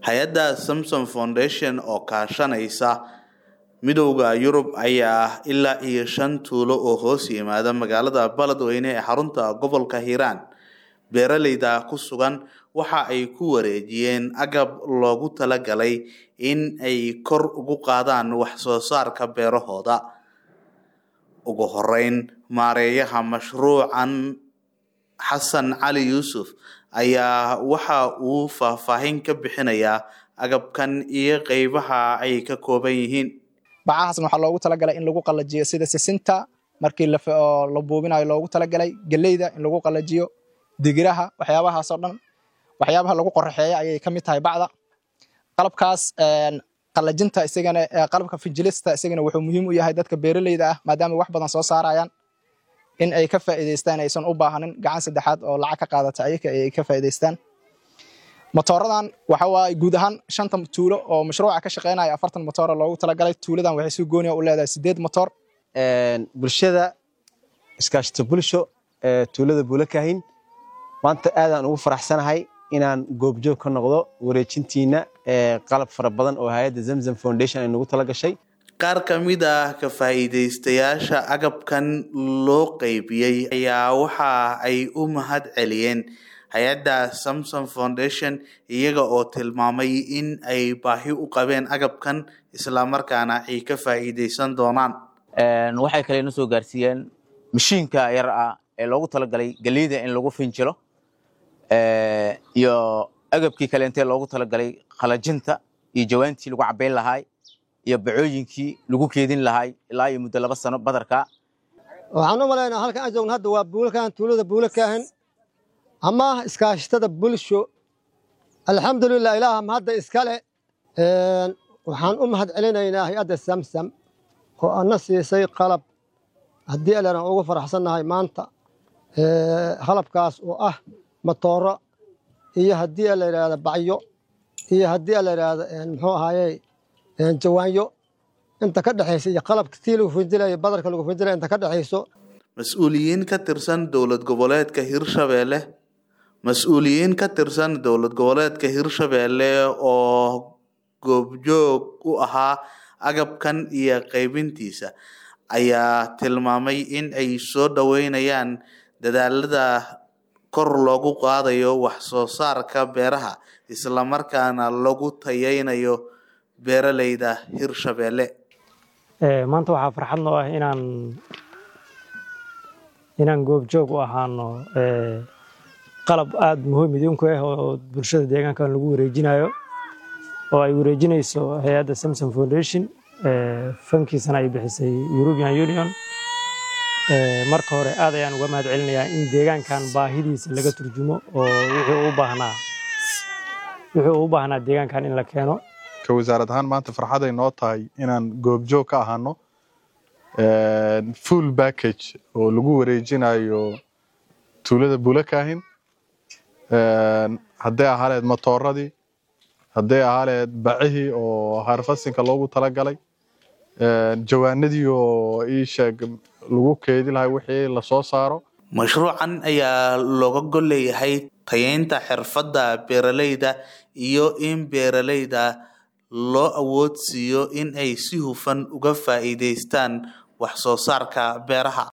hay-adda samsom foundation oo kaashanaysa midowda yurub ayaa ilaa iyo shan tuulo oo hoos yimaada magaalada baledweyne ee xarunta gobolka hiiraan beeraleyda ku sugan waxa ay ku wareejiyeen agab loogu talagalay in ay kor ugu qaadaan wax soo saarka beerahooda ugu horeyn maareeyaha mashruucan xasan cali yuusuf ayaa waxa uu faahfaahin ka bixinayaa agabkan iyo qeybaha ay ka kooban yihiin bacahaasna waxaa loogu talagalay in lagu qalajiyo sida sisinta markii la buubinayo loogu talagalay geleyda in lagu qalajiyo digiraha waxyaabahaasoo dhan waxyaabaha lagu qoraxeeya ayay ka mid tahay bacda qalabkaas qalajinta isagana qalabka fijilista isagana wuxuu muhiim u yahay dadka beeraleyda ah maadaama wax badan soo saarayaan in ay ka faa'iidaystaan aysan u baahanin gacan saddexaad oo lacag ka qaadata ayaka ay ka faa'iidaystaan motooradan waxa waaye guud ahaan shanta tuulo oo mashruuca ka shaqeynaya afartan motoora loogu talagalay tuuladan waxay si gooniya u leedahay sideed motoor bulshada iskaashito bulsho ee tuulada buulakahin maanta aadaan ugu faraxsanahay inaan goobjoog ka noqdo wareejintiina ee qalab fara badan oo hay-adda zamzam foundation ay nagu tala gashay qaar ka mid ah ka faa'iidaystayaasha agabkan loo qeybiyey ayaa waxa ay u mahad celiyeen hay-adda samsom foundation iyaga oo tilmaamay in ay baahi u qabeen agabkan islamarkaana ay ka faa'iidaysan doonaan waxay kale na soo gaarsiiyeen mashiinka yar ah ee loogu talagalay geliyda in lagu finjilo iyo agabkii kaleentee loogu talagalay qalajinta iyo jawaantii lagu cabayn lahaay iyo bacooyinkii lagu keedin lahaay ilaa iyo muddo laba sano badarka waxaan u malaynaa halkan aan joogno hadda waa buulakahan tuulada buulakahan ama iskaashatada bulsho alxamdulilah ilaaha mahadda iskale waxaan u mahad celinaynaa hay-adda samsam oo ana siisay qalab haddii allan ugu faraxsannahay maanta qalabkaas oo ah matooro iyo haddii la yidhaahdo bacyo iyo haddii la yidhaahdo muxuu ahaaye jawaanyo inta ka dhexaysa iyo qalabka tii lagu finjilayo badarka lagu finjilaya inta ka dhexayso mas-uuliyiin ka tirsan dowlad goboleedka hirshabeelle mas-uuliyiin ka tirsan dowlad goboleedka hirshabeelle oo goobjoog u ahaa agabkan iyo qaybintiisa ayaa tilmaamay in ay soo dhoweynayaan dadaalada kor loogu qaadayo wax soo saarka beeraha islamarkaana lagu tayeynayo beeraleyda hirshabeelle maanta waxaa farxad noo ah inaan inaan goobjoog u ahaano qalab aada muhiim idinku ah oo bulshada deegaankan lagu wareejinayo oo ay wareejinayso hay-adda samsom foundation fankiisana ay bixisay european union marka hore aad ayaan uga mahad celinayaa in deegaankan baahidiisa laga turjumo oo wuxuu u baahnaa wuxuu u baahnaa deegaankan in la keeno ka wasaarad ahaan maanta farxaday noo tahay inaan goobjoog ka ahaano full package oo lagu wareejinayo tuulada bulakahin hadday ahaaleed matooradii hadday ahaaleed bacihii oo harfasinka loogu talagalay jawaanadii oo ii sheeg lagu keedi lahay wixii lasoo saaro mashruucan ayaa looga gol leeyahay tayeynta xirfadda beeraleyda iyo in beeraleyda loo awood siiyo in ay si hufan uga faa'iidaystaan wax soo saarka beeraha